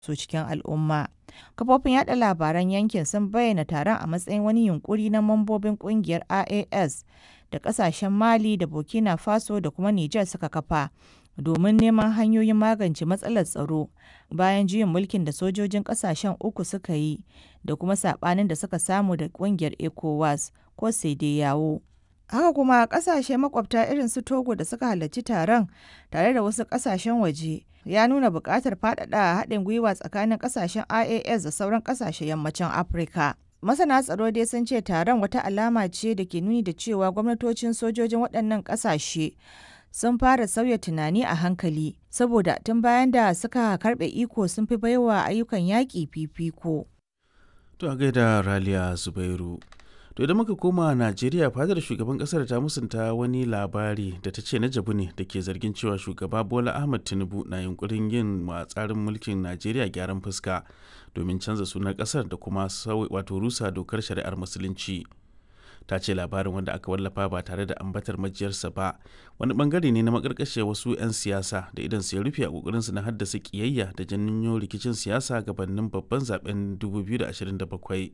su cikin al'umma. Kafofin yada labaran yankin sun bayyana taron a matsayin wani yunkuri na mambobin kungiyar IAS da kasashen Mali da Burkina Faso da kuma Nijar suka kafa domin neman hanyoyin magance matsalar tsaro bayan juyin mulkin da sojojin kasashen uku suka yi da kuma sabanin da suka samu da kungiyar ECOWAS ko yawo. Haka kuma kasashe makwabta irin su Togo da suka halarci taron tare da wasu kasashen waje ya nuna buƙatar faɗaɗa haɗin gwiwa tsakanin kasashen IAS da sauran kasashen yammacin Afirka. Masana tsaro dai sun ce taron wata alama ce da ke nuni da cewa gwamnatocin sojojin waɗannan ƙasashe sun fara sauya tunani a hankali saboda tun bayan da suka karɓe iko sun fi baiwa ayyukan yaƙi fifiko. To a gaida Raliya Zubairu. To idan muka koma Najeriya fadar shugaban kasar ta musunta wani labari da ta ce na jabu ne da ke zargin cewa shugaba Bola Ahmed Tinubu na yunkurin yin wa tsarin mulkin Najeriya gyaran fuska domin canza sunan kasar da kuma wato rusa dokar shari'ar musulunci. Ta ce labarin wanda aka wallafa ba tare da ambatar majiyarsa ba wani bangare ne na makarkashe wasu 'yan siyasa da idan su ya rufe a kokarin su na haddasa kiyayya da janyo rikicin siyasa gabanin babban zaben 2027.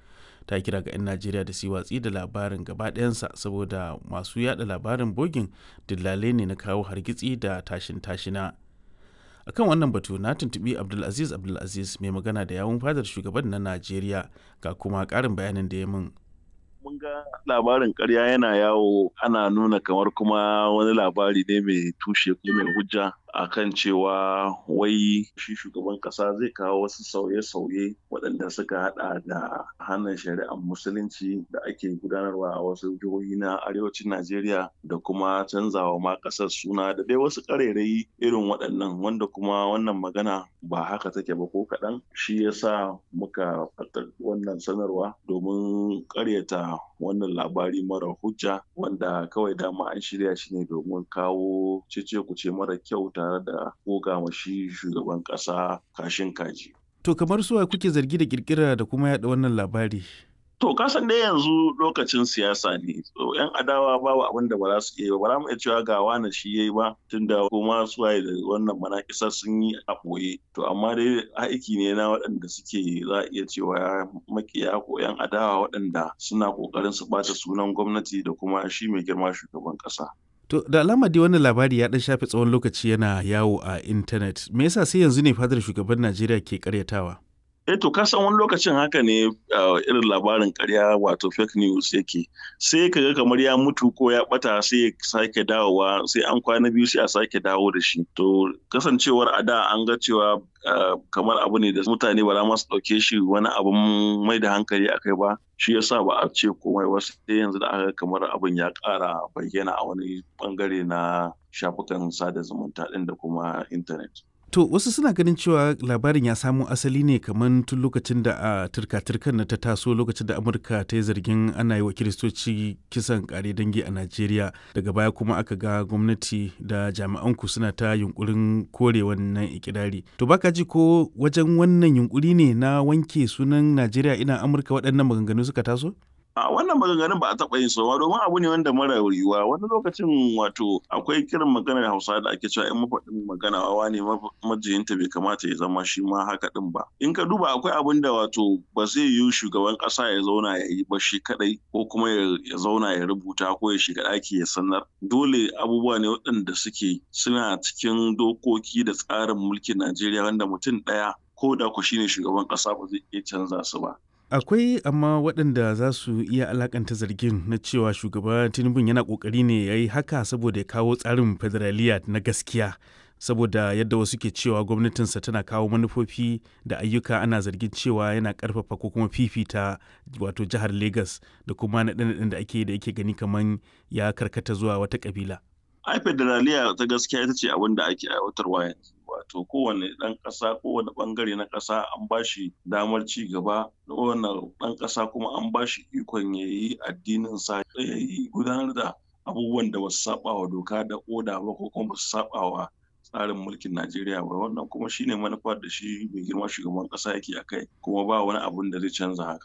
ta kira ga 'yan najeriya da su watsi da labarin gaba ɗayansa saboda masu yada labarin bogin dillale ne na kawo hargitsi da tashin tashina akan wannan batu na tuntubi abdulaziz abdulaziz mai magana da yawun fadar shugaban na najeriya ga kuma ƙarin bayanin da ya min mun ga labarin karya yana yawo ana nuna kamar kuma wani labari ne mai tushe ko mai hujja akan cewa wai shi shugaban kasa zai kawo wasu sauye-sauye waɗanda suka hada da hannun shari'ar musulunci da ake gudanarwa a wasu jihohi na arewacin najeriya da kuma canzawa ma ƙasar suna da dai wasu ƙarairayi irin waɗannan wanda kuma wannan magana ba haka take ba ko kaɗan shi yasa muka fatar wannan sanarwa domin ƙaryata wannan labari mara hujja wanda kawai dama an shirya shi ne domin kawo cece kuce mara kyau tare da goga shi shugaban ƙasa kashin kaji. To kamar suwa kuke zargi da kirkira da kuma yaɗa wannan labari? To kasan dai yanzu lokacin siyasa ne. So yan adawa babu abin da ba za su iya ba. Ba za mu iya cewa ga wani shi yayi ba tunda kuma suwaye da wannan manakisa sun yi a ɓoye. To amma dai aiki ne na waɗanda suke za a iya cewa makiya ko yan adawa waɗanda suna ƙoƙarin su ɓata sunan gwamnati da kuma shi mai girma shugaban ƙasa. To da alama dai wannan labari ya dan shafe tsawon lokaci yana yawo a intanet. Me yasa sai yanzu ne fadar shugaban Najeriya ke karyatawa? Eh to ka san wani lokacin haka ne irin labarin karya wato fake news yake sai ka ga kamar ya mutu ko ya bata sai ya sake dawowa sai an kwana biyu sai a sake dawo da shi to kasancewar a da an ga cewa kamar abu ne da mutane ba za masu ɗauke shi wani abun mai da hankali a kai ba shi yasa ba a ce komai ba sai yanzu da aka kamar abin ya ƙara bayyana a wani bangare na shafukan sada zumunta ɗin da kuma intanet. To wasu suna ganin cewa labarin ya samo asali ne kamar tun lokacin da a turka-turkan na ta taso lokacin da Amurka ta yi zargin ana yi wa kiristoci kisan kare dangi a Najeriya daga baya kuma aka ga gwamnati da jami'an ku suna ta yunkurin kore wannan ikirari. To baka ji ko wajen wannan yunkuri ne na wanke sunan Najeriya ina Amurka waɗannan maganganu suka taso? a wannan maganganun ba a taɓa yin sowa domin abu ne wanda mara yiwuwa wani lokacin wato akwai kiran maganar hausa da ake cewa in mafaɗin magana wawa ne majiyinta bai kamata ya zama shi ma haka ɗin ba in ka duba akwai abin da wato ba zai yiwu shugaban ƙasa ya zauna ya yi ba shi kaɗai ko kuma ya zauna ya rubuta ko ya shiga ɗaki ya sanar dole abubuwa ne waɗanda suke suna cikin dokoki da tsarin mulkin najeriya wanda mutum ɗaya ko da ku shine shugaban ƙasa ba zai iya canza su ba akwai amma waɗanda za su iya alakanta zargin na cewa shugaba tinubu yana ƙoƙari ne ya yi haka saboda ya kawo tsarin federaliya na gaskiya saboda yadda wasu ke cewa gwamnatinsa tana kawo manufofi da ayyuka ana zargin cewa yana ƙarfafa ko kuma fifita wato jihar lagos da kuma naɗe-naɗen da ake da yake gani kamar ya karkata zuwa wata ƙabila. ai federaliya ta gaskiya ita ce abin da ake aiwatarwa yanzu wato kowane ɗan ƙasa kowane ɓangare na ƙasa an ba shi damar ci gaba kowane ɗan ƙasa kuma an ba shi ikon ya yi addinin sa ya yi gudanar da abubuwan da basu saba wa doka da oda ba ko kuma basu saba wa tsarin mulkin Najeriya ba wannan kuma shine manufar da shi mai girma shugaban ƙasa yake a kai kuma ba wani abun da zai canza haka.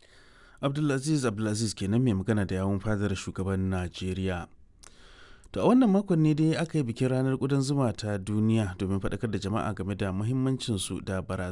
Abdulaziz Abdulaziz kenan mai magana da yawun fadar shugaban Najeriya. To a wannan makon ne dai aka yi bikin ranar ƙudan zuma ta duniya domin faɗakar da jama'a game da muhimmancinsu da barazana.